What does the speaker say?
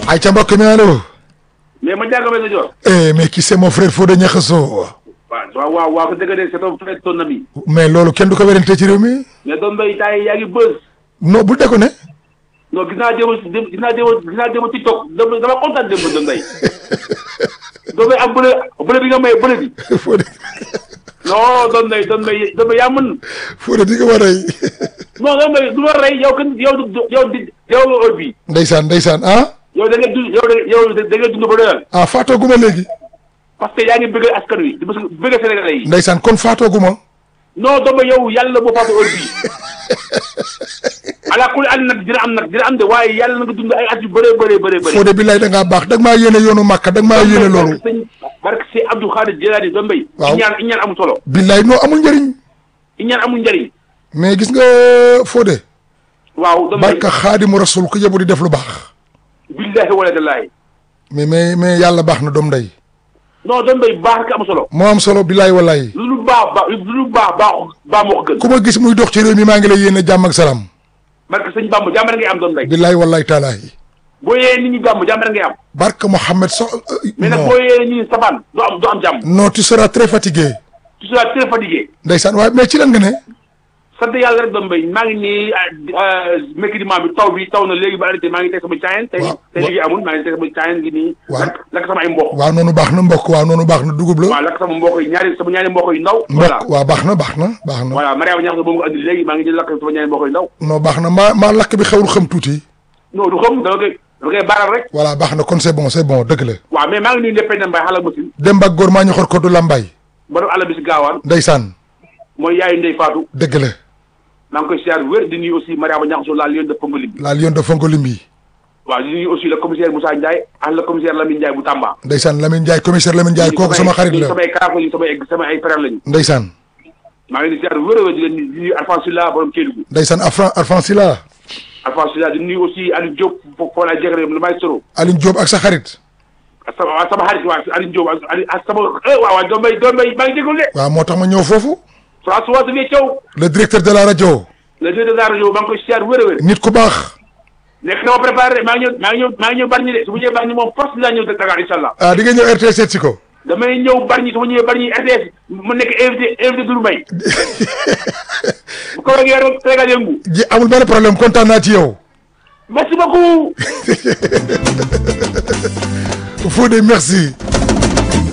ay ca mbokk mi allo mais ma jàng sa joor eh mais qui c'est mon frère Fodé Niakhasso waaw waaw waaw waaw ko dëgg de c'est ton frère ton ami mais loolu kenn du ko werante ci réew mi mais doon mbay temps yi yaa ngi bës non bul deko ne non gis naa démb gis naa démb gis naa démb TikTok dama dama kontaan démb doon mbay doon mbay am bële bële bi nga may bële bi Fodé non doon mbay doon mbay doon mbay yaa mën Fodé di nga war a non doon mbay du ma rey yow kan yow du yow di yow heure bi ndeysaan ndeysaan ah yow da ngay dund yow da yow da ngay dund ba doyal ah faatooguma léegi parce que yaa ngi bëgg askan wi di bëgg Sénégalais yi ndeysaan kon faatooguma non doon mbay yow yàlla boo faatu heure bii ala kulli ànd nag dina am nag dina am de waaye yàlla na nga dund ay at yu bëree bëree bëree bëri Fodé billaay da ngaa baax da nga maa yéene yoonu Màkka da nga maa yéene loolu sëñ barke si Abdou Khadir Jilani doon mbay Waaw. iñaan iñaan amul solo billaay noo amul njëriñ iñaan amul njëriñ mais gis nga Fodé waaw doon mbay barka xaadimu rasul ku yebu di def lu baax billahi wala dallahi mais mais mais yàlla baax na doom ndey non doon mbay baax rek am solo moo am solo billaay wallaay lu lu baax baax lu lu baax baax baax moo ko gën ku ma gis muy dox ci réew mi maa ngi lay yéene jàmm ak salaam barke sëñ Bamba jàmm rek ngay am doon mbay billaay wallaay taalaahi boo yee nit ñi jàmm jàmm rek ngay am barka Mohamed so mais nag non boo yee nit ñi sabaan doo am doo am jàmm non tu seras très fatigué tu seras très fatigué ndeysaan waaye mais ci lan nga ne sant yàlla rek doon mbay maa ngi nii mécrédiment bi taw bi taw na léegi ba arrêté maa ngi teg sama caayen tey Waaw, tey waaw. liggéey amul maa ngi teg sama caayen ngi nii Waaw. lakk lakk sama ay mboq waaw noonu baax na mbokk waaw noonu baax na dugub la waaw lakk sama mboq yi ñaari sama ñaari mboq yu ndaw voilà mbokk waaw baax na baax na baax na voilà Mariama ñax na boobu nga andi léegi maa ngi jël lakk sama ñaari mboq yu ndaw non baax na maa maa lakk bi xewul xam tuuti non du xam dama koy dama koy baaral rek voilà baax na kon c'est bon c'est bon dëgg la waaw mais maa ngi nuyu Ndeye Penda Mbaye xala masin Demba ak góor maa ñu xor ko du lambay borom àll bi si gaawaan ndeysaan mooy yaayu Ndeye Fatou dëgg la maa ngi koy siyaar wér di nuyu aussi Mariama Ñaxaso la lion de Pongolim bi la lion de Fongolimbi waaw di nuyu aussi le commissaire Moussa Ndiaye ak le commissaire Lamine Ndiaye bu Tamba ndeysaan Lamine Ndiaye commissaire Lamine Ndiaye kooku sama xarit la samay karafa yi samay sama ay frère lañu ndeysaan maa ngi di siyaar wér a wér di leen di nuyu Alphonse Sylla borom Kédougou ndeysaan Afran Arfansila Alphonse Sylla di nuyu aussi Aliou Diop fo foo laa jegre lu may soro Aline Diop ak sa xarit ak sama ak sama xarit waa Aliou Diop ak Aliou ak sama eh waaw waaw doom bay doom bay maa ngi jégalu de waaw moo tax ma ñëw foofu François Xavier Thiaw le directeur de la rajo le directeur de la rajo maa ngi koy siyaar wér a wér nit ku baax nekk na ma préparé maa ngi ñëw maa ngi ñëw maa ngi ñëw Bargny de su ma ñëwee Bargny moom force dinaa ñëw Dakar incha allah ah di nga ñëw RTS seet si ko damay ñëw Bargny su ma ñëwee Bargny RTS mu nekk invité invité Doudou Mbaye bu ko waxee rek Sénégal yëngu ji amul benn problème kontaan naa ci yow merci beaucoup Fodé merci